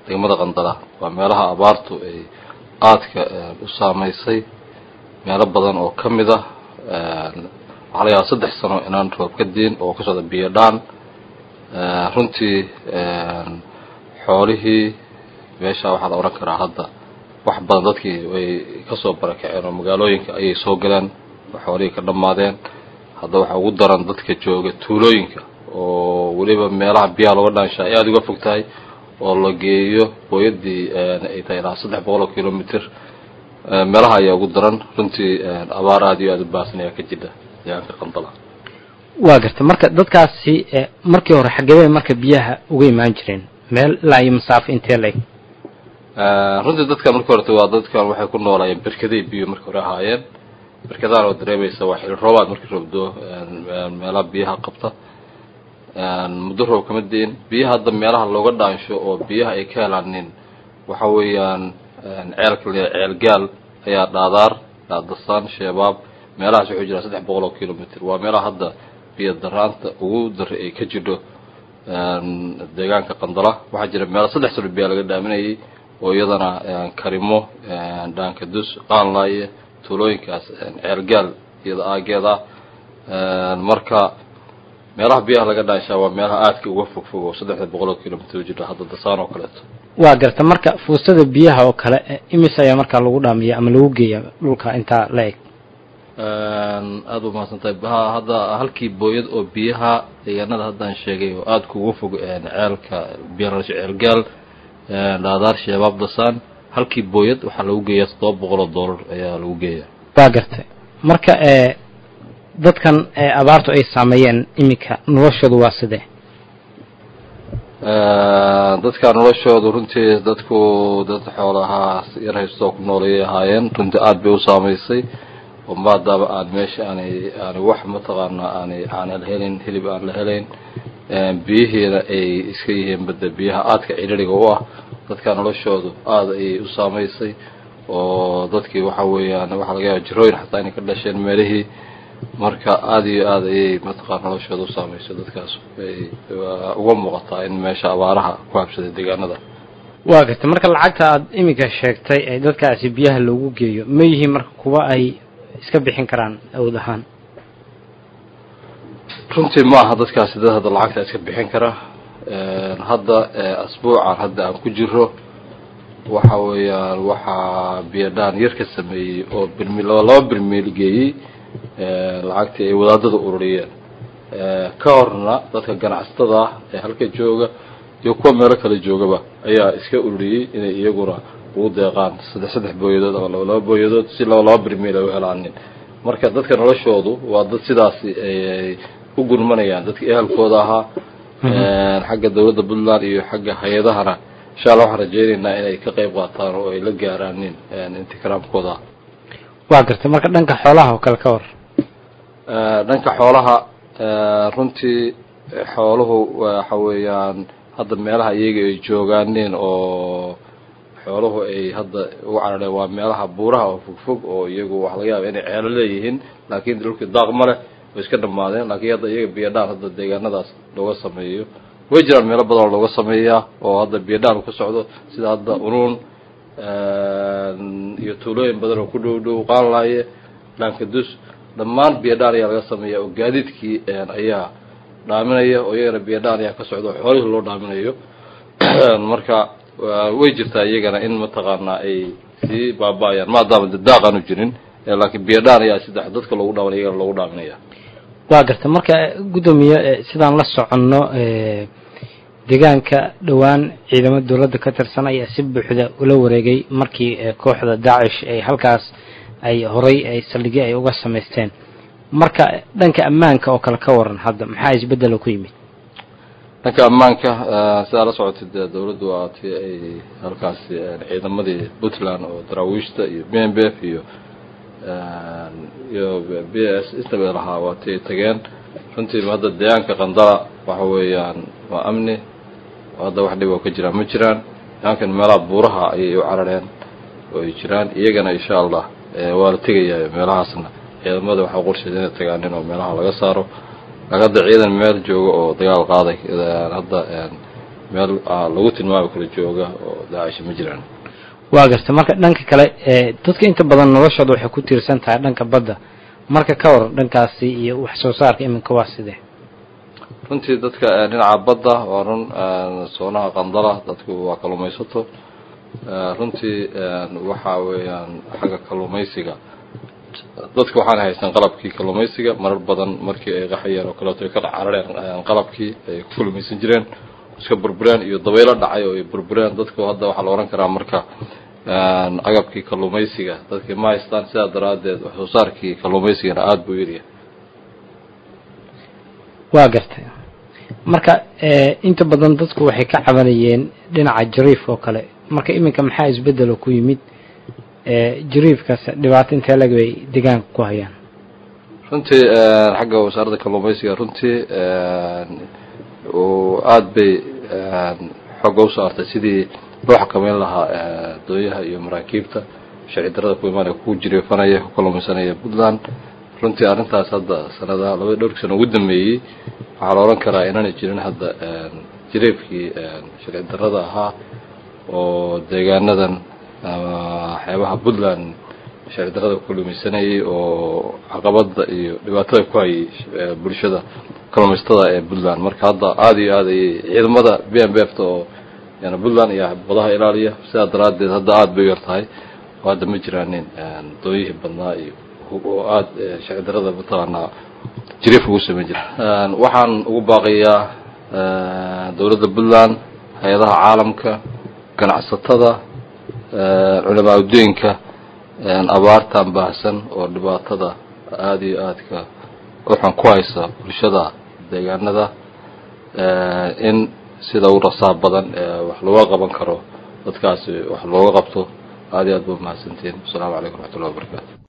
degmada qandala waa meelaha abaartu ay aadka u saameysay meelo badan oo ka mid ah waxaa laga yaaba saddex sano inaan roob ka diin oo ka socda biyo dhaan runtii xoolihii meesha waxaa la odhan karaa hadda wax badan dadkii way kasoo barakaceen oo magaalooyinka ayay soo galeen xoolihii ka dhammaadeen hadda waxaa ugu daran dadka jooga tuulooyinka oo weliba meelaha biyaha looga dhaanshaa ay aada uga fog tahay oo la geeyo booyadii ay tahay ilaa saddex boqol oo kilomitr meelaha ayaa ugu daran runtii abaar aada iyo aada u baahsan ayaa ka jira deegaanka qandala waa garta marka dadkaasi markii hore xagebey marka biyaha uga imaan jireen meel ilaa iyo masaafo intee leeg runtii dadkan markii horeta waa dadkan waxay ku noolaayeen berkaday biyo markii hore ahaayeen berkadahan oo dareemaysa waa xili roobaad markii roobdo meelaha biyaha qabta muddo roob kama diin biyaha hadda meelaha looga dhaansho oo biyaha ay ka helaanin waxa weeyaan ceelka la ceel gaal ayaa dhaadaar dhaadasaan sheebaab meelahaas wuxuu jiraa saddex boqol oo kilomitr waa meelaha hadda biyo daraanta ugu dara ay ka jidho deegaanka qandala waxaa jira meelo saddex sano biyaa laga dhaaminayay oo iyadana karimo dhaankadus qaanlaaye tuulooyinkaas ceelgaal iyada aageed ah marka meelaha biyaha laga dhaanshaa waa meelaha aadka uga fog fog oo saddexda boqol oo kilomitr jira hadda dasaan oo kaleeto waa garta marka fuustada biyaha oo kale imis ayaa markaa lagu dhaamiya ama lagu geeya dhulka intaa la eg aada u mahadsan tahay ha hadda halkii booyad oo biyaha deegaanada haddaan sheegay oo aada kuga fog ceelka biyalasho ceelgaal dhaadaar sheebaab dasaan halkii booyad waxaa lagu geeyaa toddoba boqol oo dollar ayaa lagu geeyaa waa gartay marka dadkan abaartu ay saameeyeen iminka noloshoodu waa sidee dadka noloshoodu runtii dadku dad xoolahaa yar haystoo ku noolayay ahaayeen runtii aada bay u saameysay oo maadaaba aan meesha aanay aanay wax mataqaanaa aanay aanay la helayn hilib aan la helayn biyihiina ay iska yihiin badda biyaha aadka cidhiriga u ah dadka noloshoodu aada ayay u saameysay oo dadkii waxa weeyaan waxaa laga yaaba jirooyin xataa inay ka dhasheen meelihii marka aada iyo aada ayay mataqaan noloshooda u saameysay dadkaas ay uga muuqataa in meesha abaaraha ku habsaday deegaanada waa gartay marka lacagta aada iminka sheegtay ee dadkaasi biyaha loogu geeyo ma yihiin marka kuwa ay iska bixin karaan awood ahaan runtii ma aha dadkaasi dad hadda lacagta iska bixin kara hadda asbuucan hadda aan ku jiro waxa weeyaan waxaa biyadhaan yar ka sameeyey oo birmil laba birmiil geeyey lacagtii ay wadaadada ururiyeen ka horna dadka ganacsatada ah ee halka jooga iyo kuwa meelo kale joogaba ayaa iska ururiyey inay iyaguna ugu deeqaan saddex saddex booyadood ama laba laba booyadood si laba laba birmiil ay u helaanin marka dadka noloshoodu waa dad sidaasi ay u gurmanayaan dadka ehelkooda ahaa xagga dawladda puntland iyo xagga hay-adahana insha allah waxaan rajeynaynaa inay ka qayb qaataan oo ay la gaaraanin intikiraamkooda waa gartay marka dhanka xoolaha oo kale ka war dhanka xoolaha runtii xooluhu waxa weeyaan hadda meelaha iyaga ay joogaanin oo xooluhu ay hadda ugu carareen waa meelaha buuraha oo fogfog oo iyagu waxa laga yaaba inay ceelo leeyihiin laakiin dhulkii daaq ma leh way iska dhamaadeen laakiin hadda iyaga biyadhaan hadda deegaanadaas looga sameeyo way jiraan meelo badan oo looga sameeyaa oo hadda biyadhaan ku socdo sida hadda unuun iyo tuulooyin badan oo ku dhow dhow qaanlaaye dhaankadus dhammaan biyadhaan ayaa laga sameeya oo gaadiidkii ayaa dhaaminaya oo iyagana biyadhaan ayaa ka socda oo xoolihii loo dhaaminayo marka way jirtaa iyagana in mataqaanaa ay sii baaba-ayaan maadaama de daaq aanu jirin laakiin biyadhaan ayaa saddex dadka loogu dhaaminaya iyagana loogu dhaaminaya waa garta marka guddoomiye sidaan la soconno deegaanka dhowaan ciidamo dowladda ka tirsan ayaa si buuxda ula wareegay markii kooxda daacish ay halkaas ay horay ay saldhigyo ay uga samaysteen marka dhanka ammaanka oo kale ka waran hadda maxaa isbeddelo ku yimid dhanka ammaanka sidaa la socotay dee dawladdu waa tii ay halkaasi ciidamadii puntland oo daraawiishta iyo b m b f iyo iyo b s istabay lahaa waa tii ay tageen runtii hadda deegaanka qandala waxa weeyaan waa amni hadda wax dhib oo ka jiraan ma jiraan deegaankan meelaha buuraha ayay u carareen oo ay jiraan iyagana insha allah waa la tegayaa meelahaasna ciidamada waxaa qorsheeda inay tagaanin oo meelaha laga saaro laakiin hadda ciidan meel jooga oo dagaal qaaday hadda meel lagu tilmaami karo jooga oo daacish ma jiraan waa garta marka dhanka kale dadka inta badan noloshooda waxay ku tiirsan tahay dhanka badda marka ka war dhankaasi iyo wax soo saarka iminka waa sidee runtii dadka dhinaca badda waa run soonaha qandala dadku waa kalluumaysato runtii waxa weeyaan xagga kalluumaysiga dadka waxaan haysan qalabkii kalluumaysiga marar badan markii ay qaxayeen oo kaleeto ay ka carareen qalabkii ay ku kalluumaysan jireen iska burbureen iyo dabaylo dhacay oo ay burbureen dadku hadda waxaa la ohan karaa marka agabkii kalluumaysiga dadkii ma haystaan sidaa daraaddeed wax soo saarkii kalluumaysigana aada buu yaryahay waa gartay marka inta badan dadku waxay ka cabanayeen dhinaca jariif oo kale marka iminka maxaa isbedelo ku yimid jariifkaas dhibaato intee lag bay deegaanka ku hayaan runtii xagga wasaaradda kalluumaysiga runtii aada bay xooga u saartay sidii loo xakameyn lahaa dooyaha iyo maraakiibta sharci darada ku imaanaya ku jiriifanaya ku kalluumaysanaya puntland runtii arrintaas hadda sanada labada dhowrkii sano ugu dambeeyey waxaa la odhan karaa inaanay jirin hadda jiriifkii sharci darada ahaa oo deegaanadan waxyaabaha puntland sharci darada ku kalluumaysanayay oo caqabada iyo dhibaatada ku hayay bulshada kalluumaysatada ee puntland marka hadda aada iyo aad ayay ciidamada b m b f ta oo yani puntland iyo badaha ilaaliya sidaa daraaddeed hadda aada bay u yar tahay oo hadda ma jiraanin dooyihii badnaa iyo oo aada sharci darada mataqaanaa jiriif ugu sameyn jira waxaan ugu baaqayaa dowladda puntland hay-adaha caalamka ganacsatada culamaa uddooyinka abaartan baahsan oo dhibaatada aada iyo aadka uxun ku haysa bulshada deegaanada in sida u rasaa badan wax looga qaban karo dadkaasi wax looga qabto aada iyo aad ba umahadsantiin wasalaamu calaykum raxmatullahi wabarakatu